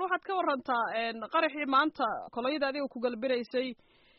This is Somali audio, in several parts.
waxaad ka warantaa qaraxii maanta kolonyada adiga ku galbinaysay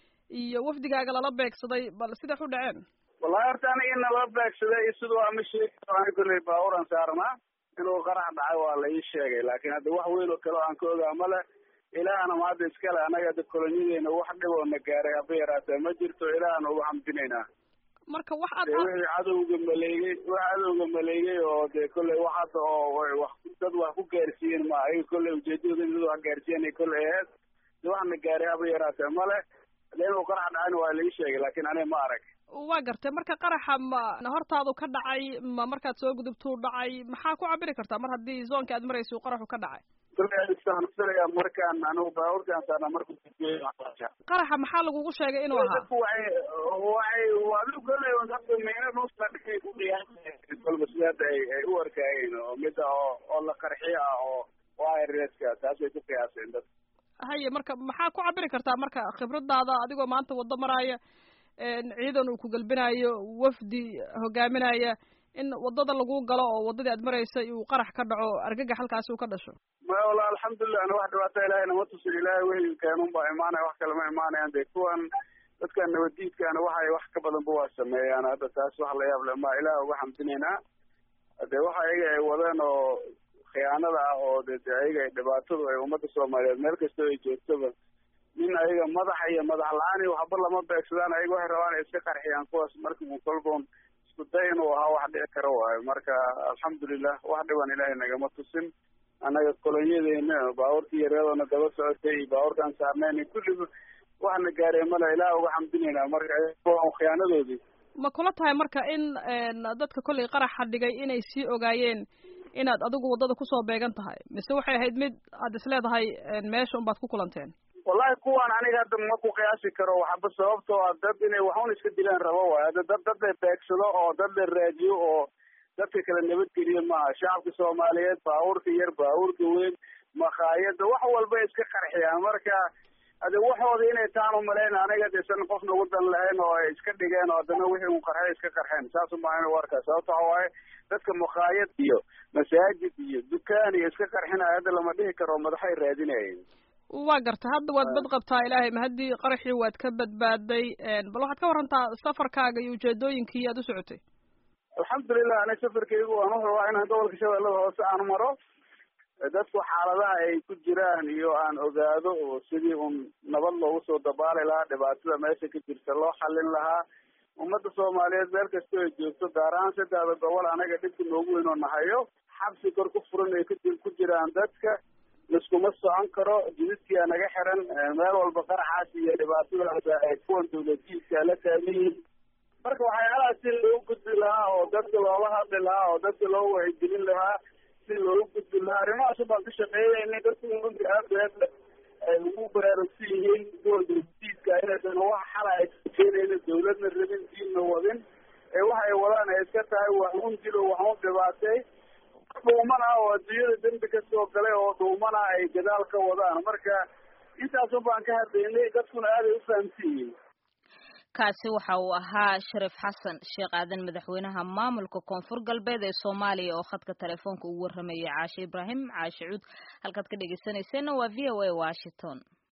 iyo wafdigaaga lala beegsaday bal sidax u dhaceen wallahi horta aniga in nala beegsaday siduu ama sheegi ani kolley baaburan saarnaa inuu qarax dhacay waa la ii sheegay laakiin hadda wax weyn oo kale o aan ka ogaa male ilaahna ma hadda iskale anaga hadda kolonyadeena wax dhib oo na gaaray haba yaraatee ma jirto ilaahna ugu xamdinaynaa marka wax aad wixii cadowga maleegay wax cadowga maleegay oo dee kolley wax hadda oo wax dad wax ku gaarsiiyeen ma ayaga kolley ujeedadooda in dad wax gaarsiiyanay kolley aheed de wax na gaaray haba yaraatee male de inuu qarax dhacayna waa la ii sheegay laakiin aniga ma arag waa gartay marka qaraxa ma hortaadu ka dhacay ma markaad soo gudubtuu dhacay maxaa ku cabiri kartaa mar haddii zoonka aad maraysa uu qaraxu ka dhacay filaya markaan anigu baabuurkaan saarna marku qaraxa maxaa lagugu sheegay inuu ahaa dadku waxay waxay adigu kolley dadka meena nuusla dhigay ku qiyaasay kolba sida hadda ay ay u arkaayeen oo mida oo oo la qarxiyo ah oo wireska taasay ku qiyaaseen dadka haye marka maxaa ku cabiri kartaa marka khibradaada adigoo maanta waddo maraaya ciidan uu ku galbinayo wafdi hogaaminaya in waddada lagu galo oo waddadii aad maraysay uu qarax ka dhaco argagax halkaasi uu ka dhasho maya walla alxamdulilah ana wax dhibaata ilahay nama tusin ilaahay wehelkeenun baa imaanaya wax kale ma imaanayaan de kuwan dadkan nabadiidkaana waxay wax ka badanba waa sameeyaan hadda taas wax la yaab le ma ilaah uga xamdinaynaa de waxa ayaga ay wadeen oo khiyaanada ah oo de de ayaga ay dhibaatadu ay ummadda soomaaliyeed meel kastoo ay joogtoba nin ayaga madaxa iyo madax la-aan iyo waxba lama beegsadaan ayaga waxay rabaan ay iska qarxiyaan kuwaas marka un kolboon isku day inuu ahaa wax dhici karo waayo marka alxamdulilah wax dhiban ilaahay nagama tusin annaga kolonyadeena baabuurkii yareedoona daba socotay iyo baabuurkaan saarnayn kulliba waxna gaareen male ilaah uga xamdinaynaa marka khiyaanadoodii ma kula tahay marka in dadka kollay qaraxa dhigay inay sii ogaayeen inaad adigu waddada kusoo beegan tahay mise waxay ahayd mid aad isleedahay meesha unbaad ku kulanteen wallahi kuwan aniga hadda ma ku qiyaasi karo waxba sababtoo ah dad inay waxun iska dilaan rabo waay hadda dad dad la beegsado oo dad la raadiyo oo dadka kale nabadgeliyo maaha shacabka soomaaliyeed baabuurka yar baabuurka weyn makhaayada wax walba iska qarxiyaan marka hade waxooda inay taan umalayn aniga desan qofna wadan lahayn oo ay iska dhigeen oo haddana wixii un qarxay iska qarxeen saas umaa inu arkaa sababta waxa waaye dadka makhaayad iyo masaajid iyo dukaan iyo iska qarxinaya hadda lama dhihi karo madaxay raadinayeen waa garta hadda waad bad qabtaa ilaahay ma haddii qaraxii waad ka badbaaday bal waxaad ka warantaa safarkaaga iyo ujeedooyinkii aad u socotay alxamdulilah ani safarkaygu waan u rabaa inaan gobolka shabeellada hoose aan maro dadku xaaladaha ay ku jiraan iyo aan ogaado oo sidii un nabad loogu soo dabaali lahaa dhibaatada meesha ka jirta loo xallin lahaa ummadda soomaaliyeed meel kastoo ay joogto gaar ahaan saddexda gobol anaga dhibka noogu weyn oo nahayo xabsi kor ku furan ay ku jiraan dadka liskuma socon karo jididkia naga xiran meel walba qaraxaas iyo dhibaatadaas ay kuwan dawladiidka la taagan yihiin marka waxyaalahaas si loogu gudbi lahaa oo dadka loola hadli lahaa oo dadka loo wacyigelin lahaa si loogu gudbi lahaa arrimahaas baan ka shaqeeyeynay dadku runtii aad aad ay ugu baraarugsan yihiin kuwan dawladiidka inaysan wax xala ay keenayna dawladna rabin diinna wadin ee waxa ay wadaan ay iska tahay waxun dilo waxun dhibaatay dhuuman ah oo adduunyada dembi ka soo galay oo dhuuman ah ay gadaal ka wadaan marka intaasun baan ka hadlaynay dadkuna aaday u fahamsan yihiin kaasi waxa uu ahaa shariif xasan sheekh aadan madaxweynaha maamulka koonfur galbeed ee soomaaliya oo khadka telefoonka ugu warramayay caashe ibraahim caashe cuud halkaad ka dhegeysaneyseenna waa v o a washington